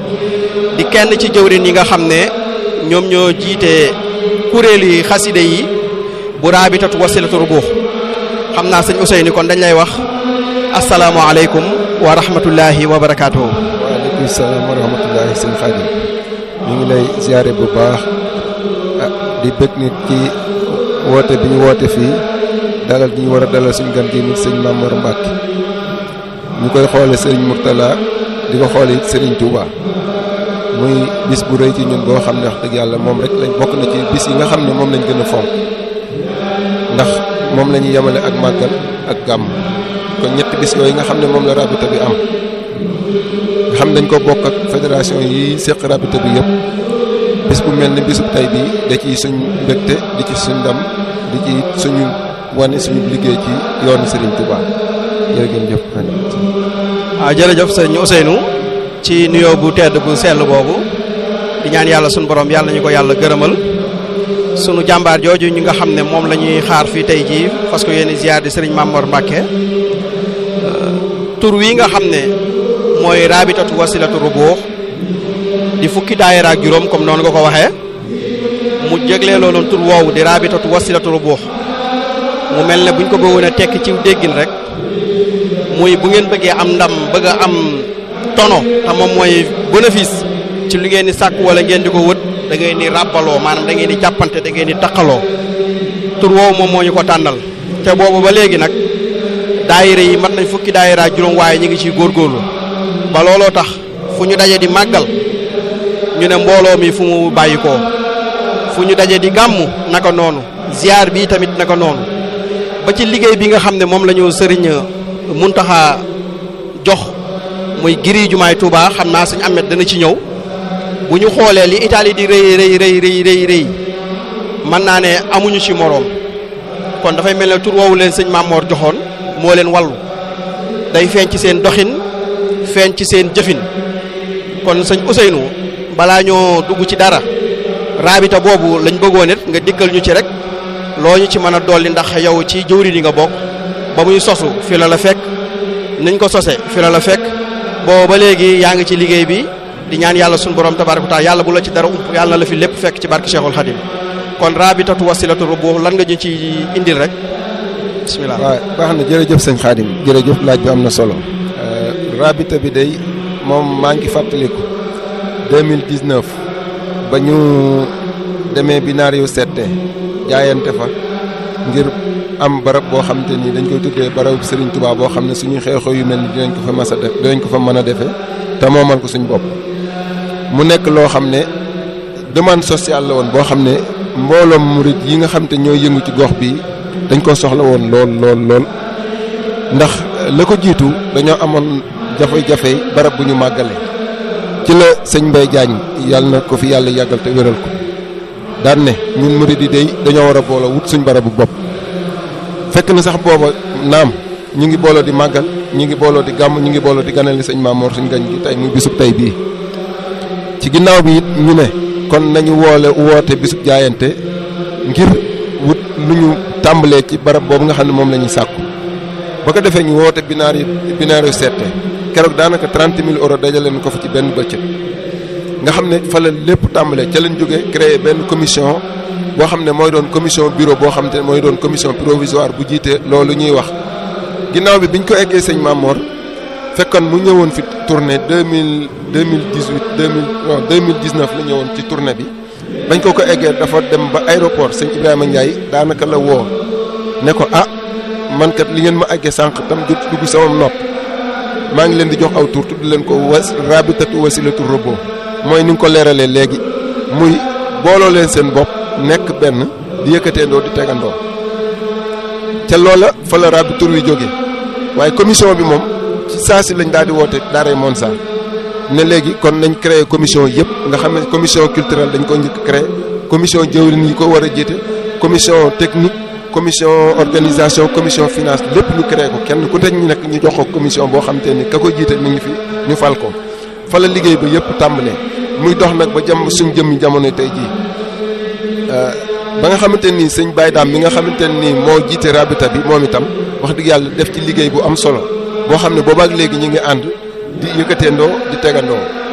di kenn ci jëwrin yi nga xam ne ñoom ñoo jiite kuréeli xaside yi bu raabitatu wasilatu rubuux xam naa sëñ Ousseynou kon dañ lay wax asalaamualeykum wa rahmatullahi wa barakaatuhu. waaleykum salaam wa rahmatullahi sëñ Xaadim ñu ngi lay ziare bu baax di bëgg nit ci woote bi ñu woote fii dalal gi ñu war a dalal suñu gan gi nit sëñ Mamour Mbacke ñu koy xoole sëriñ Mourtala di ko xoole it sëriñ Touba muy bis bu rëy ci ñun boo xam ne wax dëgg yàlla moom rek lañ bokk na ci bis yi nga xam ne moom lañ gën a fonk ndax moom la ñuy yemale ak màggal ak gàmm kon ñetti bis yooyu nga xam ne moom la rabita bi am nga xam dañ ko bokk ak fédération yi séq rabita bi yëpp bis bu mel ni bisub tey bii da ciy suñ mbégte di ci suñ ndam di ci suñu wane suñu liggéey ci yoonu Serigne Touba jërëjëf. waaw jërëjëf sëñ Ousseynou ci nuyoo bu tedd bu sell boobu di ñaan yàlla suñu borom yàlla ñu ko yàlla gërëmal sunu jàmbaar jooju ñi nga xam ne moom la ñuy xaar fii tey jii parce que yéen ziar di Serigne Mamor Mbacke tur wi nga xam ne mooy raabitatu wasilatu rubuux di fukki daayira ak juróom comme noonu nga ko waxee mu jéglee looloon tur woowu di raabitatu wasilatu rubuux mu mel ne buñ ko bëggoon a tekki ci déggin rek muy bu ngeen bëggee am ndam bëgg a am tono te moom mooy bénéfice ci lu ngeen di sàkk wala ngeen di ko wët da ngeen di ràbbaloo maanaam da ngeen di jàppante da ngeen di taqaloo tur woowu moom moo ñu ko tànnal te boobu ba léegi nag daayira yi mat nañ fukki daayira juróom waaye ñu ngi ciy góorgóorlu ba looloo tax fu ñu daje di màggal ñu ne mbooloo mi fu mu bàyyi koo fu ñu daje di gàmmu naka noonu ziar bi tamit naka noonu ba ci liggéey bi nga xam ne moom la ñu sëriñ Muntaxa jox muy giri jumaay Touba xam naa suñu amet dana ci ñëw bu ñu xoolee li Italie di rëy rëy rëy rëy rëy rëy mën naa ne amuñu ci moroom kon dafay mel ne tur woowu leen sëñ Mamor joxoon moo leen wallu day feeñ ci seen doxin feeñ ci seen jëfin kon sëñ Ousseynou balaa ñoo dugg ci dara raabita boobu lañ bëggoon it nga dikkal ñu ci rek loo ñu ci mën a dolli ndax yow ci jëwri yi nga bokk ba muy sosu fi la la fekk niñ ko sose fi la la fekk boo ba léegi yaa ngi ci liggéey bi di ñaan yàlla suñu borom tabaaraka taala yàlla bu la ci dara ump yàlla na la fi lépp fekk ci barke Cheikhul Khadim kon raabitatu wasilatu rubuux lan nga ñu ci indil rek bismillah waaw baax na jërëjëf sëñ Khadim jërëjëf laaj bi am na solo rabita bi day moom maa ngi fàttaliku 2019 ba ñu demee bi naar yu sette jaayante fa ngir am barab boo xam te ni dañ koy tuddee barabu Serigne Touba boo xam ne suñu xew-xew yu mel ni dinañ ko fa mas a def dinañ ko fa mën a defee te moomal ko suñ bopp mu nekk loo xam ne demande sociale la woon boo xam ne mbooloom murit yi nga xam te ñooy yëngu ci gox bi dañ ko soxla woon lool lool lool ndax la ko jiitu dañoo amoon jafe-jafe barab bu ñu màggale ci la sëñ Mbaye Diagne yàlla na ko fi yàlla yàggal te wéral ko daan ne ñun murit yi day dañoo war a booloo wut suñ barabu bopp fekk na sax booba naam ñu ngi booloo di màggal ñu ngi booloo di gàmm ñu ngi booloo di ganale sëñ Maamoor suñ gañ gi tey muy bisub tey bii ci ginnaaw bi it ñu ne kon nañu woole woote bisub jaayante ngir wut lu ñu tàmbalee ci barab boobu nga xam ne moom la ñuy sàkku ba ko defee ñu woote binaar yi binaar yu seete keroog daanaka trente mille euros dajale nañ ko fa ci benn bëccëg nga xam ne fa la lépp tàmbalee ca lañ jógee créer benn commission boo xam ne mooy doon commission bureau boo xam te ne mooy doon commission provisoire bu jiite loolu ñuy wax ginnaaw bi biñ ko eggee sëñ Mamor fekkoon mu ñëwoon fi tournée deux mille deux mille dix huit deux mille non deux mille dix neuf la ñëwoon ci tournée bi bañ ko ko eggee dafa dem ba aéroport sëñ Ibrahima Ndiaye daanaka la woo ne ko ah man kat li ngeen ma eggee sànq tam jot dugg sama nopp maa ngi leen di jox aw tur tudd leen ko was rabitatu wasilatu robo mooy ni nga ko leeralee léegi muy booloo leen seen bopp nekk benn di yëkkateendoo di tegandoo ca loola fa la rabi tur wi jógee waaye commission bi moom ci saa si lañ daal di woote daaray Monsa ne léegi kon nañ créé commission yëpp nga xam ne commission culturelle dañ ko njëkk créé commission jëwrin yi ko war a jiite commission technique commission organisation commission finance lépp ñu créé ko kenn ku te ñu nekk ñu jox ko commission boo xam te ni ka ko jiite mi ngi fi ñu fal ko fa la liggéey ba yëpp tàmbalee muy dox nag ba jëm suñ jëmmi jamono tey jii ba nga xamante ni sëñ Baye Dame bi nga xamante ni moo jiite rabita bi moom itam wax dëgg yàlla def ci liggéey bu am solo boo xam ne boobaak léegi ñu ngi ànd di yëkkateendoo di tegandoo